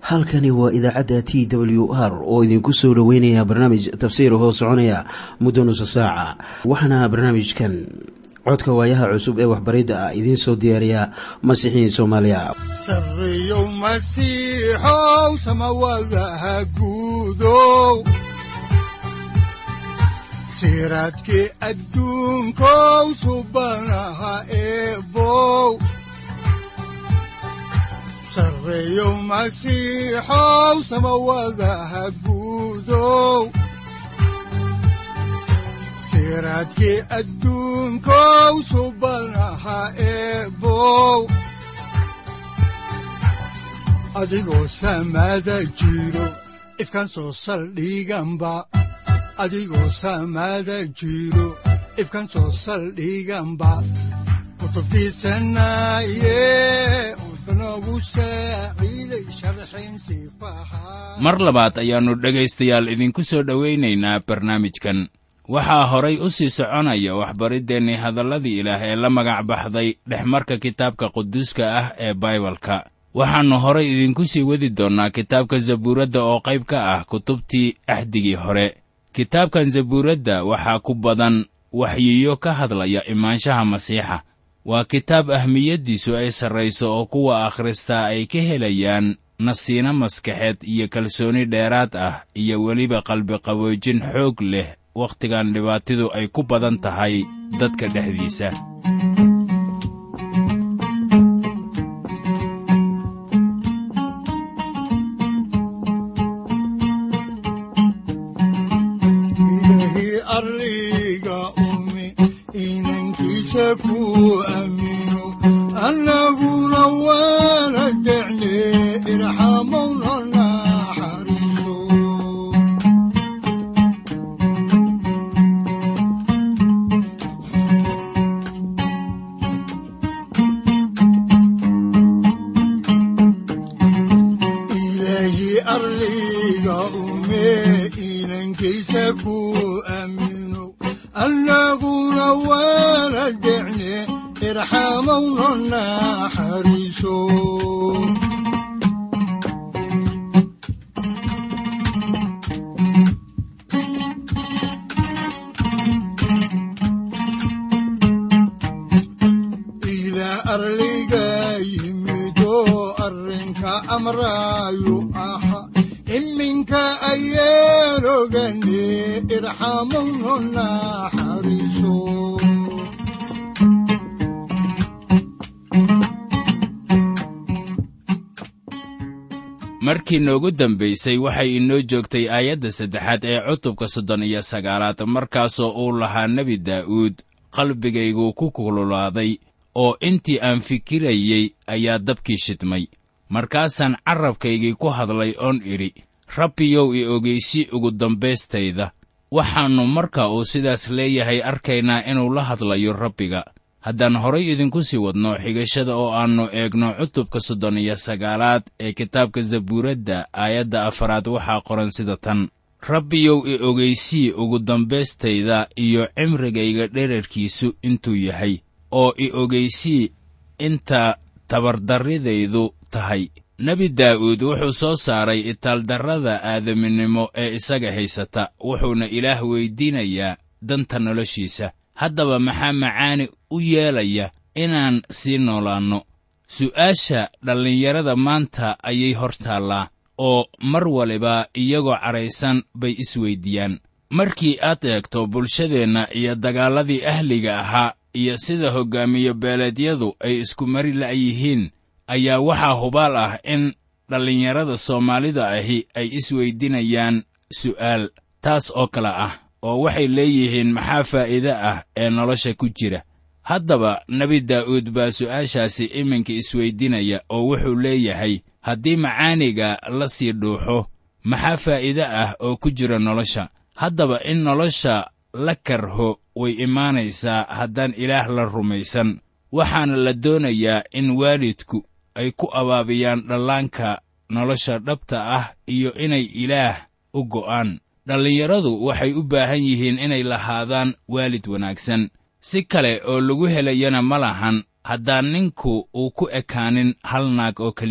halkani waa idaacadda t w r oo idinku soo dhoweynaya barnaamij tafsiir hoo soconaya muddo nusa saaca waxaana barnaamijkan codka waayaha cusub ee waxbaridda ah idiin soo diyaariya masiixiin soomaaliya sareyow masiixow samawadaha guudow siraadkii adduunkow subanaha eebow sareyow masiixow samawadaha guudow siraadkii adduunkow subanaha eebow adigoo samada jiro ifkaan soo saldhiganba adigoo samada jiro ifkaan soo saldhiganba kutubtiisanaye udanogu saaciiday sharxin sifaha mar labaad ayaannu dhegaystayaal idinku soo dhowaynaynaa barnaamijkan waxaa horay u sii soconaya waxbariddeenni hadalladii ilaah ee la magac baxday dhexmarka kitaabka quduuska ah ee baibalka waxaannu horay idinku sii wadi doonnaa kitaabka zabuuradda oo qayb ka ah kutubtii axdigii hore kitaabkan zabuuradda waxaa ku badan waxyiyo ka hadlaya imaanshaha masiixa waa kitaab ahmiyaddiisu ay sarrayso oo kuwa akhristaa ay ka helayaan nasiino maskaxeed iyo kalsooni dheeraad ah iyo weliba qalbiqaboojin xoog leh wakhtigan dhibaatidu ay ku badan tahay dadka dhexdiisa ilaahi arliga umi inankiisa ku aamino annaguna waana decne irxamowna naxariiso ilaahi arliga ume inankiisa ku aamino annaguna waana decne irxamowna naxariiso ilaa arliga yimido arrinka amraayu aha iminka ayaan ogane irxamowna naxariiso markii noogu dambaysay waxay inoo joogtay aayadda saddexaad ee cutubka soddon iyo sagaalaad markaasoo uu lahaa nebi daa'uud qalbigaygu ku kululaaday oo intii aan fikirayey ayaa dabkii shidmay markaasaan carrabkaygii ku hadlay oon idhi rabbiyow i ogeysi ugu dambaystayda waxaannu marka uu sidaas leeyahay arkaynaa inuu la hadlayo rabbiga haddaan horay idinku sii wadno xigashada oo aannu eegno cutubka soddon iyo sagaalaad ee kitaabka zabuuradda aayadda afaraad waxaa qoran sida tan rabbiyow i ogeysii ugu dambaystayda iyo cimrigayga dherarkiisu intuu yahay oo i ogeysii inta tabardarridaydu tahay nebi daa'uud wuxuu soo saaray itaaldarrada aadaminimo ee isaga haysata wuxuuna ilaah weyddiinayaa danta noloshiisa haddaba maxaa macaani u yeelaya inaan sii noolaanno su'aasha dhallinyarada maanta ayay hor taallaa oo mar waliba iyagoo cadhaysan bay isweyddiiyaan markii aad eegto bulshadeenna iyo dagaalladii ahliga ahaa iyo sida hoggaamiye beeleedyadu ay isku mari la'yihiin ayaa waxaa hubaal ah in dhallinyarada soomaalida ahi ay isweyddiinayaan su'aal taas oo kale ah oo waxay leeyihiin maxaa faa'iide ah ee nolosha ku jira haddaba nebi daa'uud baa su'aashaasi iminka isweyddiinaya oo wuxuu leeyahay haddii macaaniga la sii dhuuxo maxaa faa'iide ah oo ku jira nolosha haddaba in nolosha la karho way imaanaysaa haddaan ilaah la rumaysan waxaana la doonayaa in waalidku ay ku abaabiyaan dhallaanka nolosha dhabta ah iyo inay ilaah u go'aan dhallinyaradu waxay u baahan yihiin inay lahaadaan waalid wanaagsan si kale oo lagu helayana ma lahan haddaan ninku uu ku ekaanin hal naag oo keliya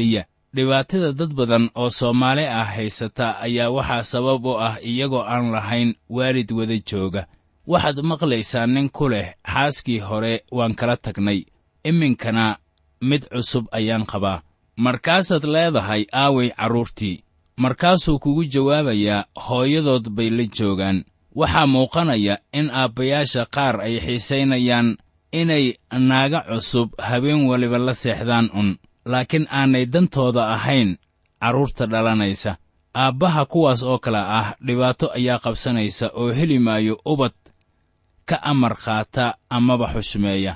dhibaatada dad badan oo soomaali ah haysata ayaa waxaa sabab u ah iyagoo aan lahayn waalid wada jooga waxaad maqlaysaa nin ku leh xaaskii hore waan kala tagnay iminkana mid cusub ayaan qabaa markaasaad leedahay aaway carruurtii markaasuu kugu jawaabayaa hooyadood bay la joogaan waxaa muuqanaya in aabbayaasha qaar ay xiisaynayaan inay naaga cusub habeen waliba la seexdaan un laakiin aanay dantooda ahayn carruurta dhalanaysa aabbaha kuwaas oo kale ah dhibaato ayaa qabsanaysa oo heli maayo ubad ka amar qaata amaba xushmeeya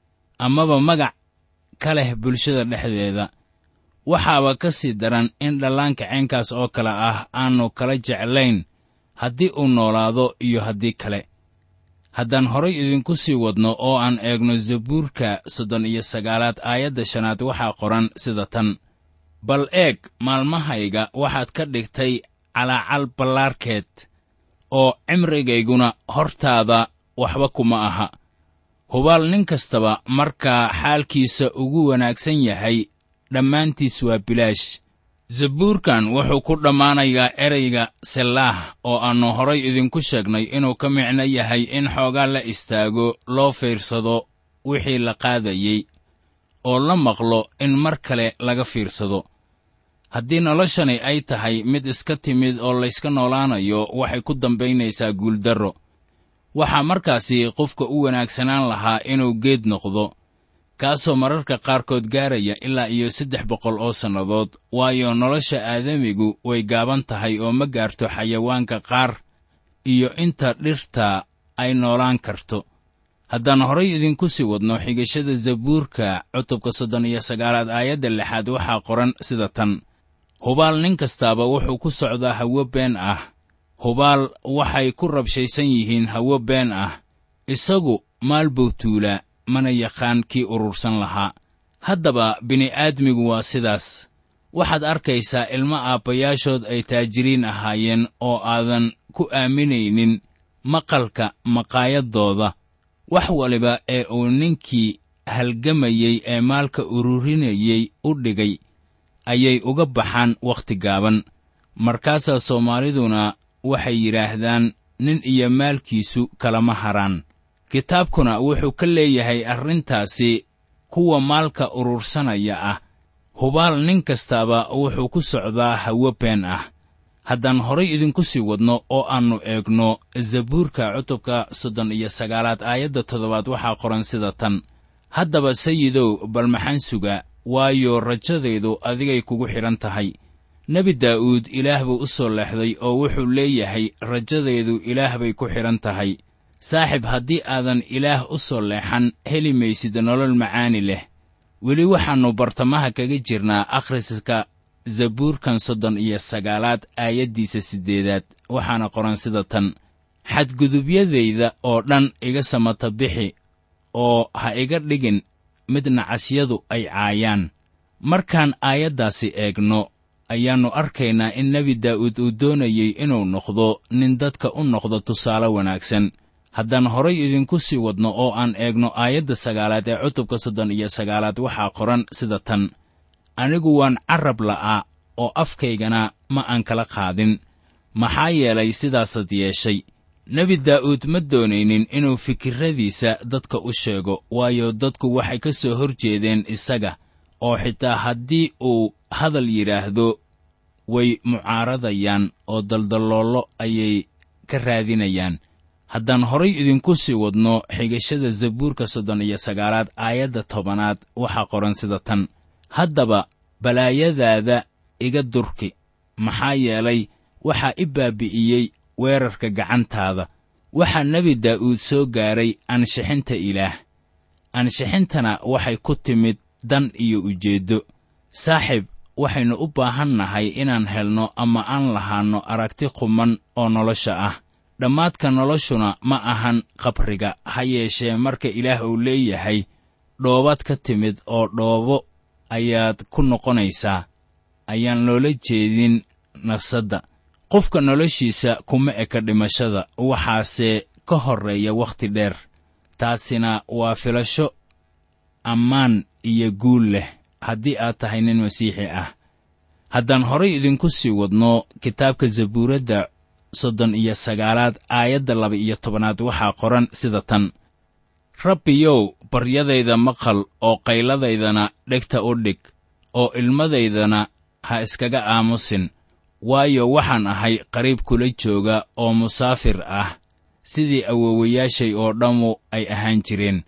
amaba magac ka leh bulshada dhexdeeda waxaaba ka sii daran in dhallaanka ceenkaas oo kale ah aannu kala jeclayn haddii uu noolaado iyo haddii kale haddaan horay idinku sii wadno oo aan eegno zabuurka soddon iyo sagaalaad aayadda shanaad waxaa qoran sida tan bal eeg maalmahayga waxaad ka dhigtay calaacal ballaarkeed oo cimrigayguna hortaada waxba kuma aha hubaal nin kastaba markaa xaalkiisa ugu wanaagsan yahay dhammaantiis waa bilaash zabuurkan wuxuu ku dhammaanayaa ereyga sellaah oo aannu horay idinku sheegnay inuu ka micno yahay in xoogaa la istaago loo fiirsado wixii la qaadayey oo la maqlo in mar kale laga fiirsado haddii noloshani ay tahay mid iska timid oo layska noolaanayo waxay ku dambaynaysaa guuldarro waxaa markaasi qofka u wanaagsanaan lahaa inuu geed noqdo kaasoo mararka qaarkood gaaraya ilaa iyo saddex boqol oo sannadood waayo nolosha aadamigu way gaaban tahay oo ma gaarto xayawaanka qaar iyo inta dhirta ay noolaan karto haddaan horay idinku sii wadno xigashada zabuurka cutubka soddon iyo sagaalaad aayadda lixaad waxaa qoran sida tan hubaal nin kastaaba wuxuu ku socdaa hawo been ah hubaal waxay ku rabshaysan yihiin hawo been ah isagu maal buu tuulaa mana yaqaan kii urursan lahaa haddaba bini'aadmigu waa sidaas waxaad arkaysaa ilmo aabbayaashood ay taajiriin ahaayeen oo aadan ku aaminaynin maqalka maqaayaddooda wax waliba ee uu ninkii halgamayey ee maalka ururinayey u dhigay ayay uga baxaan wakhti gaaban markaasaa soomaaliduna waxay yidhaahdaan nin iyo maalkiisu kalama haraan kitaabkuna wuxuu ka leeyahay arrintaasi kuwa maalka urursanaya ah hubaal nin kastaaba wuxuu ku socdaa hawo been ah haddaan horay idinku sii wadno oo aannu eegno zabuurka cutubka soddon iyo sagaalaad aayadda toddobaad waxaa qoran sida tan haddaba sayidow bal maxaan suga waayo rajadaydu adigay kugu xidhan tahay nebi daa'uud ilaah buu u soo leexday oo wuxuu leeyahay rajadaydu ilaah bay ku xidhan tahay saaxib haddii aadan ilaah u soo leexan heli maysid nolol macaani leh weli waxaannu bartamaha kaga jirnaa akhriska zabuurkan soddon iyo sagaalaad aayaddiisa siddeedaad waxaana qoran sida tan xadgudubyadayda oo dhan iga samata bixi oo ha iga dhigin mid nacasyadu ay caayaan markaan aayaddaasi eegno ayaannu arkaynaa in nebi daa'uud uu doonayey inuu noqdo nin dadka u noqdo tusaale wanaagsan haddaan horay idinku sii wadno oo aan eegno aayadda sagaalaad ee cutubka soddon iyo sagaalaad waxaa qoran sida tan anigu waan carrab la'aa oo afkaygana ma aan kala qaadin maxaa yeelay sidaasaad yeeshay nebi daa'uud ma doonaynin inuu fikirradiisa dadka u sheego waayo dadku waxay ka soo hor jeedeen isaga oo xitaa haddii uu hadal yidhaahdo way mucaaradayaan oo daldalloollo ayay ka raadinayaan haddaan horay idinku sii wadno xigashada zabuurka soddon iyo sagaalaad aayadda tobanaad waxaa qoran sida tan haddaba balaayadaada iga durki maxaa yeelay waxaa i baabi'iyey weerarka gacantaada waxaa nebi daa'uud soo gaaray ansixinta ilaah ansixintana waxay ku timid dan iyo ujeeddo saaxiib waxaynu u baahan nahay inaan helno ama aan lahaanno aragti quman oo nolosha ah dhammaadka noloshuna ma ahan qabriga ha yeeshee marka ilaah uu leeyahay dhoobaad ka timid oo dhoobo ayaad ku noqonaysaa ayaan loola jeedin nafsadda qofka noloshiisa kuma eka dhimashada waxaase ka horreeya wakhti dheer taasina waa filasho ammaan iyo guul leh haddii aad tahay nin masiixi ah haddaan horay idinku sii wadno kitaabka zabuuradda soddon iyo sagaalaad aayadda laba iyo tobanaad waxaa qoran sida tan rabbiyow baryadayda maqal oo qayladaydana dhegta u dhig oo ilmadaydana ha iskaga aamusin waayo waxaan ahay qariib kula jooga oo musaafir ah sidii awowayaashay oo dhammu ay ahaan jireen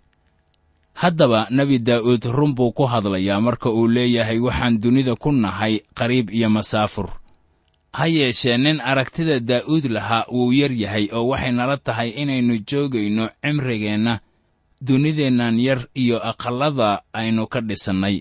haddaba nebi daa'uud run buu ku hadlayaa marka uu leeyahay waxaan dunida ku nahay qariib iyo masaafur ha yeeshee nin aragtida daa'uud lahaa wuu yar yahay oo waxay nala tahay inaynu joogayno cimrigeenna dunideennan yar iyo aqallada aynu ka dhisannay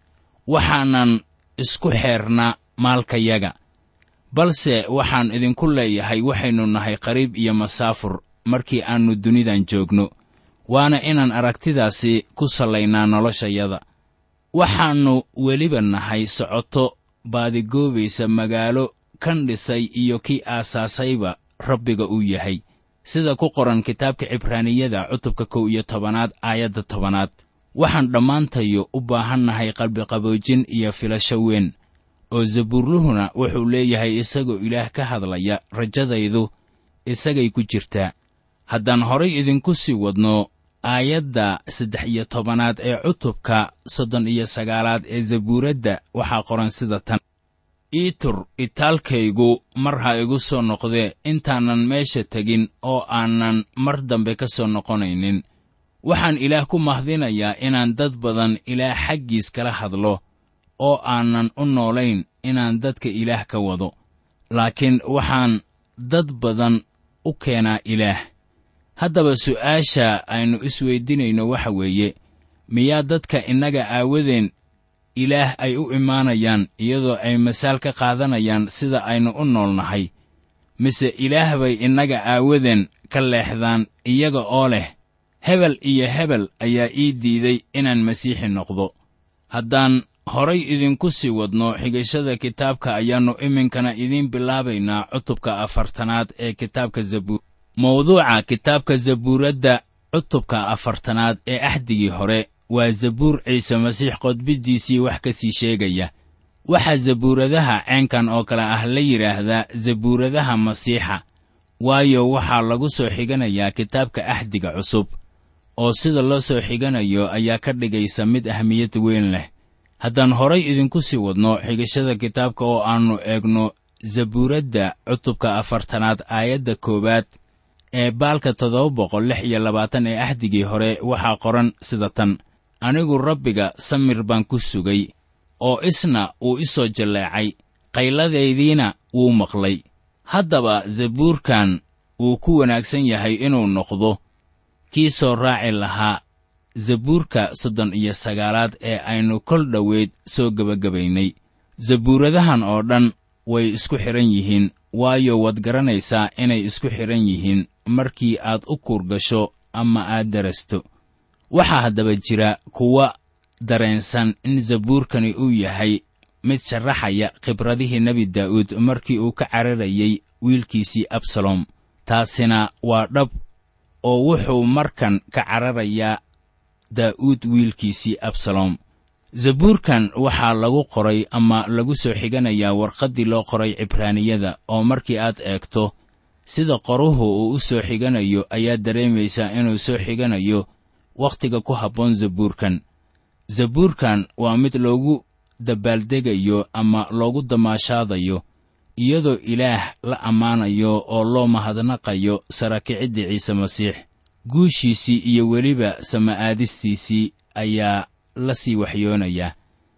waxaanan isku xeernaa maalkayaga balse waxaan idinku leeyahay waxaynu nahay qariib iyo masaafur markii aannu dunidan joogno waana inaan aragtidaasi ku sallaynaa noloshayada waxaannu weliba nahay socoto baadigoobaysa magaalo kan dhisay iyo kii aasaasayba rabbiga uu yahay sida ku qoran kitaabka cibraaniyada cutubka kow iyo tobanaad aayadda tobanaad waxaan dhammaantayo u baahannahay qalbiqaboojin iyo filasho weyn oo zabuurluhuna wuxuu leeyahay isagoo ilaah ka hadlaya rajadaydu isagay ku jirtaa haddaan horay idinku sii wadno aayadda saddex iyo tobanaad ee cutubka soddon iyo sagaalaad ee zabuuradda waxaa qoran sida tan iitur itaalkaygu mar ha igu soo noqdee intaanan meesha tegin oo aanan mar dambe ka soo noqonaynin waxaan ilaah ku mahdinayaa inaan dad badan ilaah xaggiis kala hadlo oo aanan u noolayn inaan dadka ilaah ka wado laakiin waxaan dad badan u keenaa ilaah haddaba su'aasha aynu isweydinayno waxa weeye miyaa dadka innaga aawadeen ilaah ay u imaanayaan iyadoo ay masaal ka qaadanayaan sida aynu u noolnahay mise ilaah bay innaga aawadeen ka leexdaan iyaga oo leh hebel iyo hebel ayaa ii diiday inaan masiixi noqdo haddaan horay idinku sii wadno xigashada kitaabka ayaannu iminkana idiin bilaabaynaa cutubka afartanaad ee kitaabka zabuur mawduuca kitaabka zabuuradda cutubka afartanaad ee axdigii hore waa zabuur ciise masiix qodbiddiisii wax ka sii sheegaya waxaa zabuuradaha ceenkan oo kale ah la yidhaahdaa zabuuradaha masiixa waayo waxaa lagu soo xiganayaa kitaabka axdiga cusub oo sida loo soo xiganayo ayaa ka dhigaysa mid ahmiyad weyn leh haddaan horay idinku sii wadno xigashada kitaabka oo aannu eegno zabuuradda cutubka afartanaad aayadda koowaad ee baalka toddoba boqol lix iyo labaatan ee axdigii hore waxaa qoran sida tan anigu rabbiga samir baan ku sugay oo isna wuu i soo jalleecay qayladaydiina wuu maqlay haddaba zabuurkan wuu ku wanaagsan yahay inuu noqdo kii soo raaci lahaa zabuurka soddon iyo sagaalaad ee aynu kol dhoweyd soo gebagabaynay zabuuradahan oo dhan way isku xidhan yihiin waayo waad garanaysaa inay isku xidhan yihiin markii aad u kuurgasho ama aad darasto waxaa haddaba jira kuwa dareensan in zabuurkani uu yahay mid sharaxaya khibradihii nebi daa'uud markii uu ka cararayey wiilkiisii absalom taasina waa dhab oo wuxuu markan ka cararayaa daa'uud wiilkiisii absalom zabuurkan waxaa lagu qoray ama lagu soo xiganayaa warqaddii loo qoray cibraaniyada oo markii aad eegto sida qoruhu uu u soo xiganayo ayaad dareemaysaa inuu soo xiganayo wakhtiga ku habboon zabuurkan zabuurkan waa mid loogu dabbaaldegayo ama loogu damaashaadayo iyadoo ilaah la ammaanayo oo loo mahadnaqayo sarakiciddii ciise masiix guushiisii iyo weliba sama'aadistiisii ayaa la sii waxyoonayaa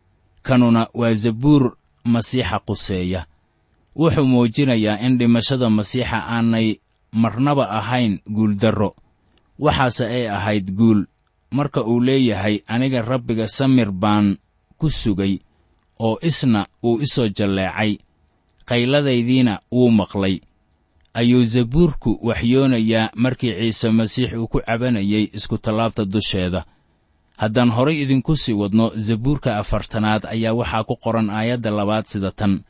kanuna waa zabuur masiixa quseeya wuxuu muujinayaa in dhimashada masiixa aanay marnaba ahayn guuldarro waxaase ay ahayd guul marka uu leeyahay aniga rabbiga samir baan ku sugay oo isna wuu i soo jalleecay qayladaydiina wuu maqlay ayuu zabuurku waxyoonayaa markii ciise masiix uu ku cabanayay iskutallaabta dusheeda haddaan horay idinku sii wadno zabuurka afartanaad ayaa waxaa ku qoran aayadda labaad sida tan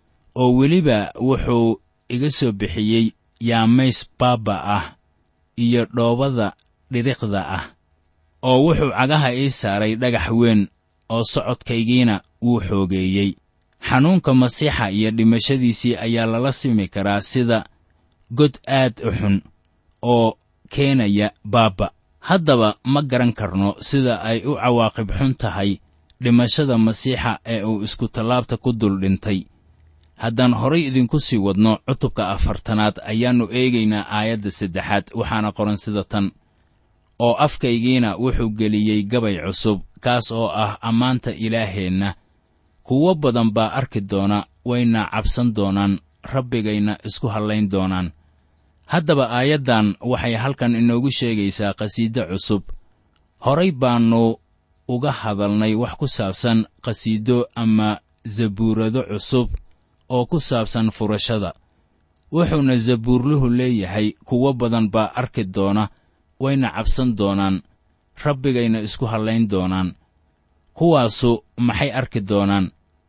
oo weliba wuxuu iga soo bixiyey yaamays baabba ah iyo dhoobada dhiriqda ah oo wuxuu cagaha ii saaray dhagax weyn oo socodkaygiina wuu xoogeeyey xanuunka masiixa iyo dhimashadiisii ayaa lala simi karaa sida god aad u xun oo keenaya baabba haddaba ma garan karno sida ay u cawaaqib xun tahay dhimashada masiixa ee uu iskutallaabta ku dul dhintay haddaan horay idinku sii wadno cutubka afartanaad ayaannu eegaynaa aayadda saddexaad waxaana qoran sida tan oo afkaygiina wuxuu geliyey gabay cusub kaas oo ah ammaanta ilaaheenna kuwo badan baa arki doona wayna cabsan doonaan rabbigayna isku hallayn doonaan haddaba aayaddan waxay halkan inoogu sheegaysaa qhasiido cusub horay baannu uga hadalnay wax ku saabsan qhasiido ama zabuurado cusub oo ku saabsan furashada wuxuuna zabuurluhu leeyahay kuwo badan baa arki doona wayna cabsan doonaan rabbigayna isku hallayn doonaan kuwaasu maxay arki doonaan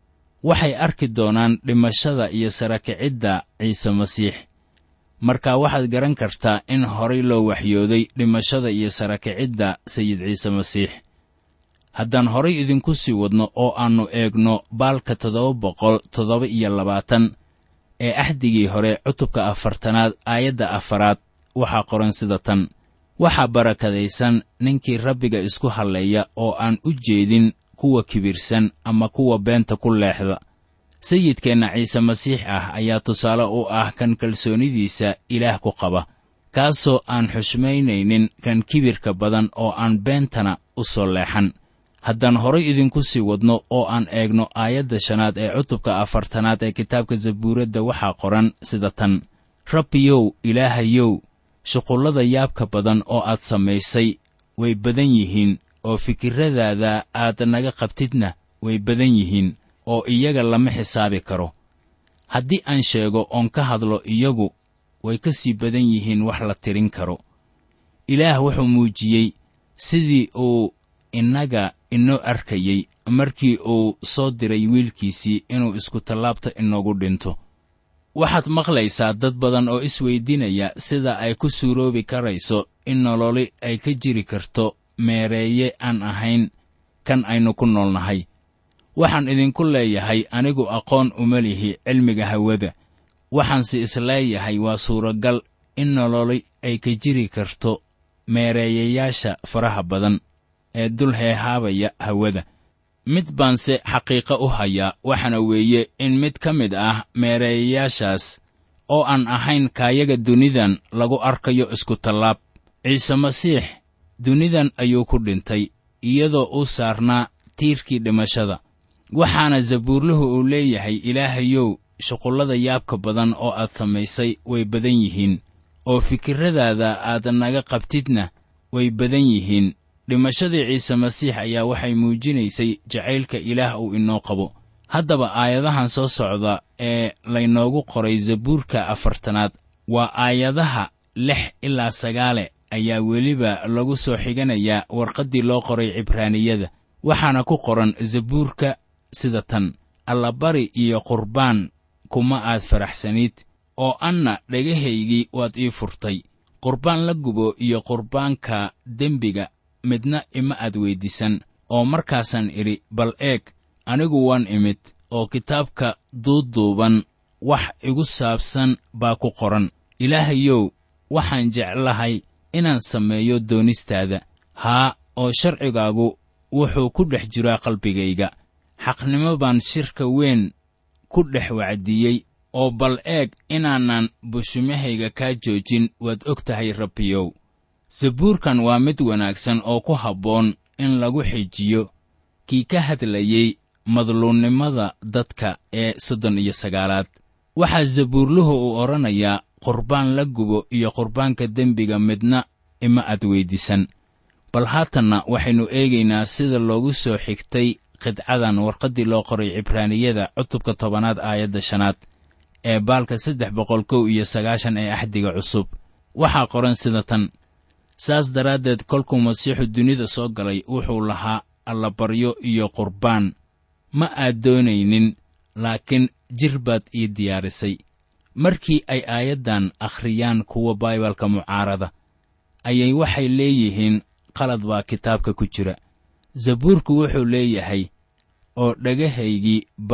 waxay arki doonaan dhimashada iyo sarakicidda ciise masiix marka waxaad garan kartaa in horay loo waxyooday dhimashada iyo sarakicidda sayid ciise masiix haddaan horay idinku sii wadno oo aannu eegno baalka toddoba boqol toddoba iyo labaatan ee axdigii hore cutubka afartanaad aayadda afaraad waxaa qoran sida tan waxaa barakadaysan ninkii rabbiga isku halleeya oo aan u jeedin kuwa kibirsan ama kuwa beenta ku leexda sayidkeenna ciise masiix ah ayaa tusaale u ah kan kalsoonidiisa ilaah ku qaba kaasoo aan xushmaynaynin kan kibirka badan oo aan beentana u soo leexan haddaan horay idinku sii wadno oo aan eegno aayadda shanaad ee cutubka afartanaad ee kitaabka zabuuradda waxaa qoran sida tan rabbiyow ilaahayow shuqullada yaabka badan oo aad samaysay way badan yihiin oo fikirradaada aad naga qabtidna way badan yihiin oo iyaga lama xisaabi karo haddii aan sheego oon ka hadlo iyagu way ka sii badan yihiin wax la tirin karo ilaah wuxuu muujiyey sidii uu innaga inoo arkayey markii uu soo diray wiilkiisii inuu iskutallaabta inoogu dhinto waxaad maqlaysaa dad badan oo isweyddiinaya sida ay ku suuroobi karayso in nololi ay ka jiri karto meereeye aan ahayn kan aynu ku noolnahay waxaan idinku leeyahay anigu aqoon uma lihi cilmiga hawada waxaanse isleeyahay waa suuragal in nololi ay ka jiri karto meereeyayaasha faraha badan ee dul heehaabaya hawada mid baanse xaqiiqo u hayaa waxaana weeye in mid ka mid ah meereeyayaashaas oo aan ahayn kaayaga dunidan lagu arkayo iskutallaab ciise masiix dunidan ayuu ku dhintay iyadoo uu saarnaa tiirkii dhimashada waxaana zabuurluhu uu leeyahay ilaahayow shuqullada yaabka badan oo aad samaysay way badan yihiin oo fikirradaada aad naga qabtidna way badan yihiin dhimashadii ciise masiix ayaa waxay muujinaysay jacaylka ilaah uu inoo qabo haddaba aayadahan soo socda ee laynoogu qoray zabuurka afartanaad waa aayadaha lix ilaa sagaale ayaa weliba lagu soo xiganayaa warqaddii loo qoray cibraaniyada waxaana ku qoran zabuurka sida tan allabari iyo qurbaan kuma aad faraxsanid oo anna dhagahaygii waad ii furtay qurbaan la gubo iyo qurbaanka dembiga midna ima aad weyddiisan oo markaasaan idhi bal eeg anigu waan imid oo kitaabka duuduuban wax igu saabsan baa ku qoran ilaahayow waxaan jeclahay inaan sameeyo doonistaada haa oo sharcigaagu wuxuu ku dhex jiraa qalbigayga xaqnimo baan shirka weyn ku dhex wacdiyey oo bal eeg inaanan bushimahayga kaa joojin waad og tahay rabbiyow sabuurkan waa mid wanaagsan oo ku habboon in lagu xijiyo kii ka hadlayey madluunnimada dadka ee soddon iyo sagaalaad waxaa zabuurluhu uu odhanayaa qurbaan la gubo iyo qurbaanka dembiga midna ima aad weyddiisan bal haatanna waxaynu eegaynaa sida loogu soo xigtay qidcadan warqaddii loo qoray cibraaniyada cutubka tobanaad aayadda shanaad ee baalka saddex boqol kow iyo sagaashan ee axdiga cusub waxaa qoran sida tan saas daraaddeed kolkuu masiixu dunida soo galay wuxuu lahaa allabaryo iyo qurbaan ma aad doonaynin laakiin jir baad ii diyaarisay markii ay aayaddan akhriyaan kuwa baibalka mucaarada ayay waxay leeyihiin qalad baa kitaabka ku jira zabuurku wuxuu leeyahay oo dhagahaygii baad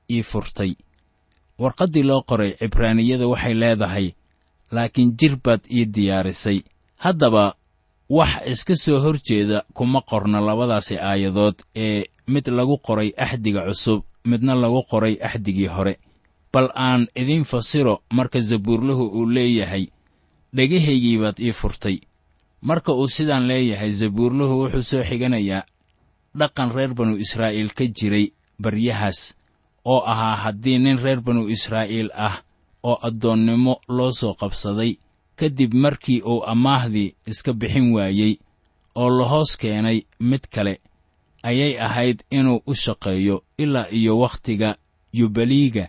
ii furtay warqaddii loo qoray cibraaniyada waxay leedahay laakiin jir baad ii diyaarisay haddaba wax iska soo hor jeeda kuma qorna labadaasi aayadood ee mid lagu qoray axdiga cusub midna lagu qoray axdigii hore bal aan idiin fasiro marka zabuurluhu uu leeyahay dhegahaygii baad ii furtay marka uu sidaan leeyahay zabuurluhu wuxuu soo xiganayaa dhaqan reer banu israa'iil ka jiray baryahaas oo ahaa haddii nin reer banu israa'iil ah oo addoonnimo loo soo qabsaday kadib markii uu amaahdii iska bixin waayey oo la hoos keenay mid kale ayay ahayd inuu u shaqeeyo ilaa iyo wakhtiga yubaliiga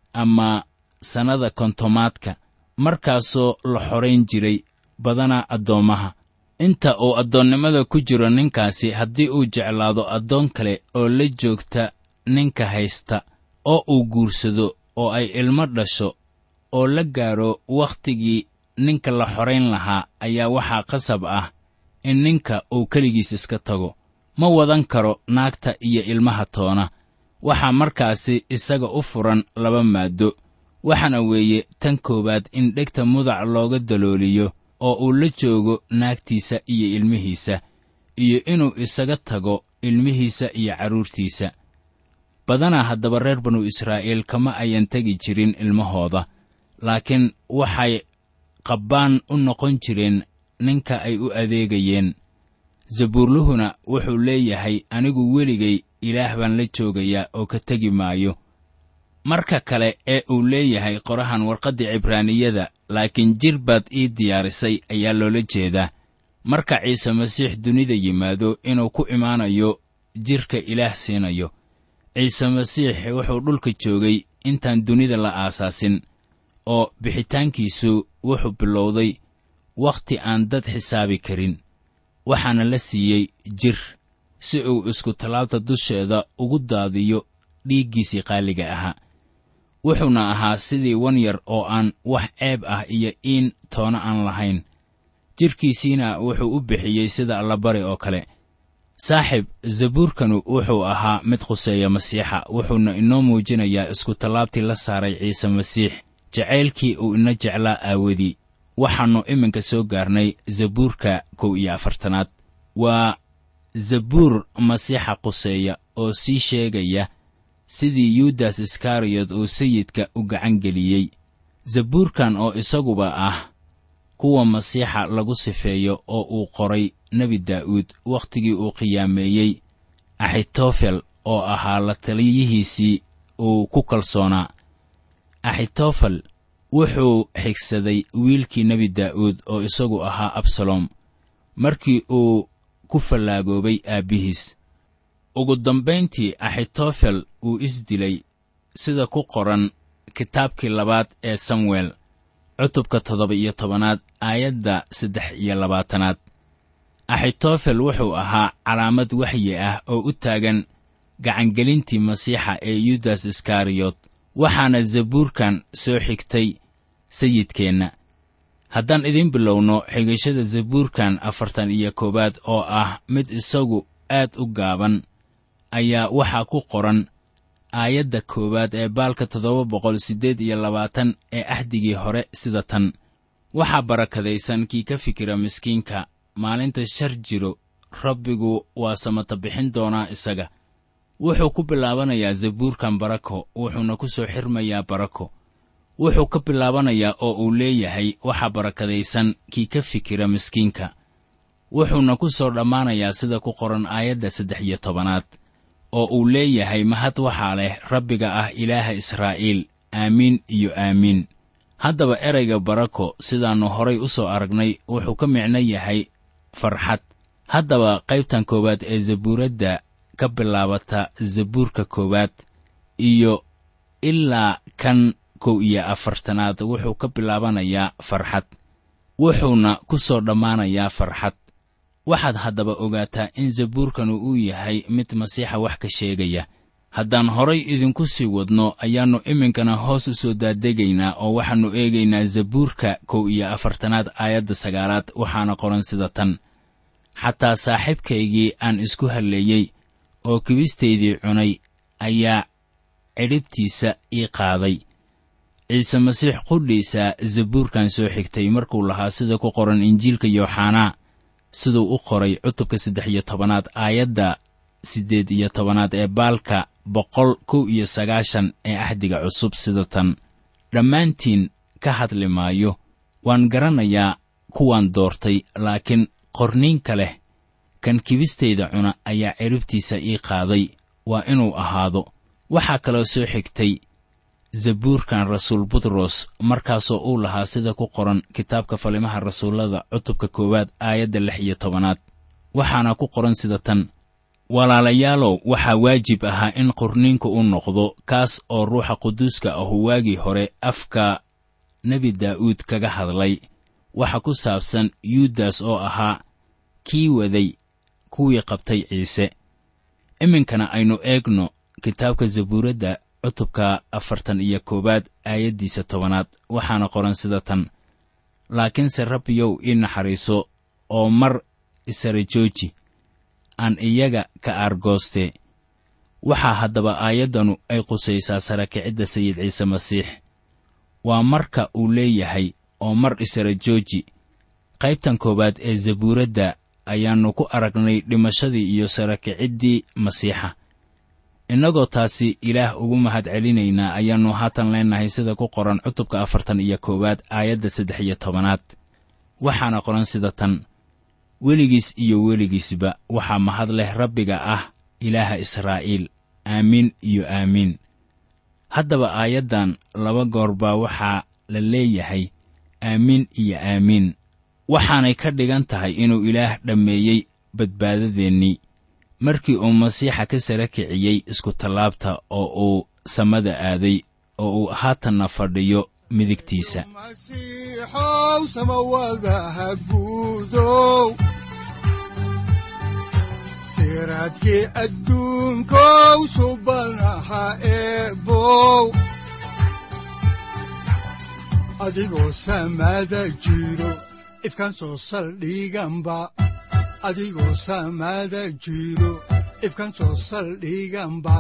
ama sannada kontomaadka markaasoo la xorayn jiray badanaa addoommaha inta uu addoonnimada ku jiro ninkaasi haddii uu jeclaado addoon kale oo la joogta ninka haysta oo uu guursado oo ay ilmo dhasho oo la gaadho wakhtigii ninka la xorayn lahaa ayaa waxaa qasab ah in ninka uu keligiis iska tago ma wadan karo naagta iyo ilmaha toona waxaa markaasi isaga u furan laba maaddo waxaana weeye tan koowaad in dhegta mudac looga dalooliyo oo uu la joogo naagtiisa iyo ilmihiisa iyo inuu isaga tago ilmihiisa iyo carruurtiisa badanaa haddaba reer banu israa'iil kama ayan tegi jirin ilmahooda laakiin waxay qabbaan u noqon jireen ninka ay u adeegayeen zabuurluhuna wuxuu leeyahay anigu weligay ilaah baan la joogayaa oo ka tegi maayo marka kale ee uu leeyahay qorahan warqaddii cibraaniyada laakiin jir baad ii diyaarisay ayaa loola jeedaa marka ciise masiix dunida yimaado inuu ku imaanayo jidhka ilaah siinayo ciise masiix wuxuu dhulka joogay intaan dunida la aasaasin oo bixitaankiisu wuxuu bilowday wakhti aan dad xisaabi karin waxaana la siiyey jir si uu isku tallaabta dusheeda ugu daadiyo dhiiggiisii qaaliga ahaa wuxuuna ahaa sidii wan yar oo aan wax ceeb ah iyo iin toona aan lahayn jidhkiisiina wuxuu u bixiyey sida allabari oo kale saaxib zabuurkanu wuxuu ahaa mid khuseeya masiixa wuxuuna inoo muujinayaa iskutallaabtii la saaray ciise masiix jacaylkii uu ina jeclaa aawadii waxaannu iminka soo gaarnay zabuurka kow iyo afartanaad waa zabuur masiixa quseeya oo sii sheegaya sidii yuudas iskariyot uu sayidka u gacan geliyey zabuurkan oo isaguba ah kuwa masiixa lagu sifeeyo oo uu qoray nebi daa'uud wakhtigii uu qiyaameeyey axitofel oo ahaa la taliyihiisii uu ku kalsoonaa axitofel wuxuu xigsaday wiilkii nebi daa'uud oo isagu ahaa absalom markii uu ku fallaagoobay aabbihiis ugu dambayntii axitofel uu isdilay sida ku qoran kitaabkii labaad ee samuel cutubka toddoba iyo tobanaad aayadda saddex iyo labaatanaad axitofel wuxuu ahaa calaamad waxyi ah oo u taagan gacangelintii masiixa ee yudas iskariyot waxaana zabuurkan soo xigtay sayidkeenna haddaan idiin bilowno xigashada zabuurkan afartan iyo koowaad oo ah mid isagu aad u gaaban ayaa waxaa ku qoran aayadda koowaad ee baalka toddoba boqol siddeed iyo labaatan ee axdigii hore sida tan waxaa barakadaysan kii ka fikira miskiinka maalinta shar jiro rabbigu waa samata bixin doonaa isaga wuxuu ku bilaabanayaa zabuurkan barako wuxuuna ku soo xirmayaa barako wuxuu ka bilaabanayaa oo uu leeyahay waxaa barakadaysan kii ka fikira miskiinka wuxuuna ku soo dhammaanayaa sida ku qoran aayadda saddex iyo tobanaad oo uu leeyahay mahad waxaa leh rabbiga ah ilaaha israa'iil aamiin iyo aamiin haddaba erayga barako sidaannu horay u soo aragnay wuxuu ka micno yahay farxad haddaba qaybtan koowaad ee zabuuradda ka bilaabata zabuurka koowaad iyo ilaa kan kow iyo afartanaad wuxuu ka bilaabanayaa farxad wuxuuna ku soo dhammaanayaa farxad waxaad haddaba ogaataa in zabuurkanu uu yahay mid masiixa wax ka sheegaya haddaan horay idinku sii wadno ayaannu iminkana hoos u soo daadegaynaa oo waxaannu eegaynaa zabuurka kow iyo afartanaad aayadda sagaalaad waxaana qoran sida tan xataa saaxiibkaygii aan isku halleeyey oo kibistaydii cunay ayaa cidhibtiisa ii qaaday ciise masiix qudhiisa zabuurkan soo xigtay markuu lahaa sida ku qoran injiilka yooxanaa siduu u qoray cutubka saddex iyo tobanaad aayadda siddeed iyo tobanaad ee baalka boqol kow iyo sagaashan ee axdiga cusub sida tan dhammaantiin ka hadli maayo waan garanayaa kuwaan doortay laakiin qorniinka leh kan kibistayda cuna ayaa ciribtiisa ii qaaday waa inuu ahaado waxaa kaloo soo xigtay zabuurkan rasuul butros markaasoo uu lahaa sida ku qoran kitaabka falimaha rasuullada cutubka koowaad aayadda lix iyo tobanaad waxaana ku qoran sida tan walaalayaalow waxaa waajib ahaa in qorniinku u noqdo kaas oo ruuxa quduuska ahu waagii hore afka nebi daa'uud kaga hadlay waxa ku saabsan yuudas oo ahaa kii waday kuwii qabtay ciise iminkana aynu eegno kitaabka zabuuradda cutubka afartan iyo koowaad aayaddiisa tobanaad waxaana qoran sida tan laakiinse rabbiyow ii naxariiso oo mar isara jooji aan iyaga ka aargoostee waxaa haddaba aayaddanu ay qusaysaa sara kicidda sayid ciise masiix waa marka uu leeyahay oo mar isara jooji qaybtan koowaad ee zabuuradda ayaannu ku aragnay dhimashadii iyo sara kiciddii masiixa innagoo taasi ilaah ugu mahad celinaynaa ayaannu haatan leennahay sida ku qoran cutubka afartan iyo koowaad aayadda saddex iyo tobanaad waxaana qoran sida tan weligiis iyo weligiisba waxaa mahad leh rabbiga ah ilaaha israa'iil aamiin iyo aamiin haddaba aayaddan laba goor baa waxaa la leeyahay aamiin iyo aamiin waxaanay ka dhigan tahay inuu ilaah dhammeeyey badbaadadeennii markii uu masiixa ka sara kiciyey iskutallaabta oo uu samada aaday oo uu haatanna fadhiyo midigtiisa masiixow samawadaha guudow siraadkii adduunkow subanaha eebow adigoo samada jiro ifkaan soo saldhiganba adigoo samada jiro ifkaan soo saldhiganba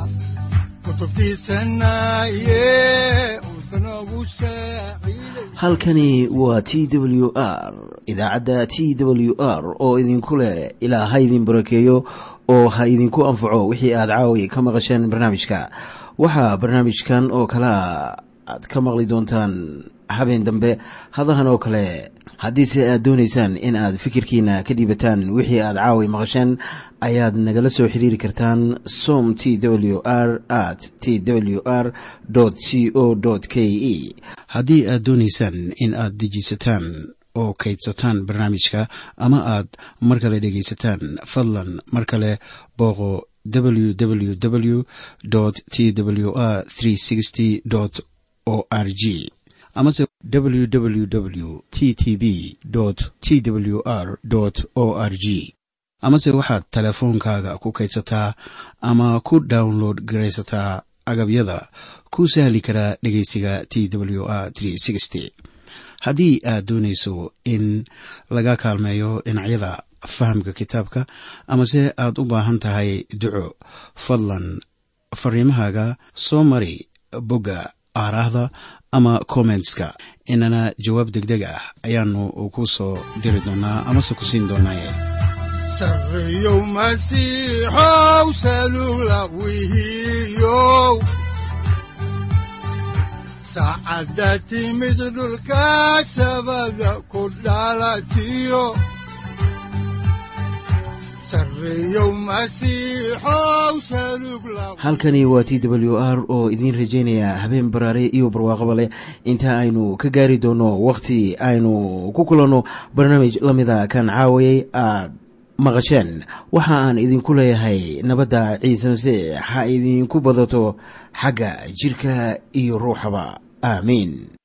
halkani waa t w r idaacadda t w r oo idinku leh ilaa ha idin barakeeyo oo ha idinku anfaco wixii aad caawi ka maqasheen barnaamijka waxaa barnaamijkan oo kalaa aad ka maqli doontaan habeen dambe hadahan oo kale haddiise aad doonaysaan in aad fikirkiina ka dhiibataan wixii aad caawi maqasheen ayaad nagala soo xiriiri kartaan som t w r at t w r c o k e haddii aad doonaysaan in aad dejiisataan oo kaydsataan barnaamijka ama aad mar kale dhegaysataan fadlan mar kale booqo www t w r o r g amase www t t b t w r o r g amase waxaad teleefoonkaaga ku kaydsataa ama ku download garaysataa agabyada ku sahli karaa dhegeysiga t w r haddii aad doonayso in laga kaalmeeyo dhinacyada fahamka kitaabka amase aad u baahan tahay duco fadlan fariimahaaga soo mari bogga aaraahda ama kommentska inana jawaab degdeg ah ayaanu ku soo diri doonaa amase ku siin doonaaye sareyow masiixow salula wihiyow saacadda timid dhulka sabada ku dhalatiyo halkani waa t w r oo idiin rajaynaya habeen baraare iyo barwaaqaba leh inta aynu ka gaari doono wakhti aynu ku kulanno barnaamij la mida kan caawayay aad maqasheen waxa aan idinku leeyahay nabadda ciise masiix ha idinku badato xagga jidhka iyo ruuxaba aamiin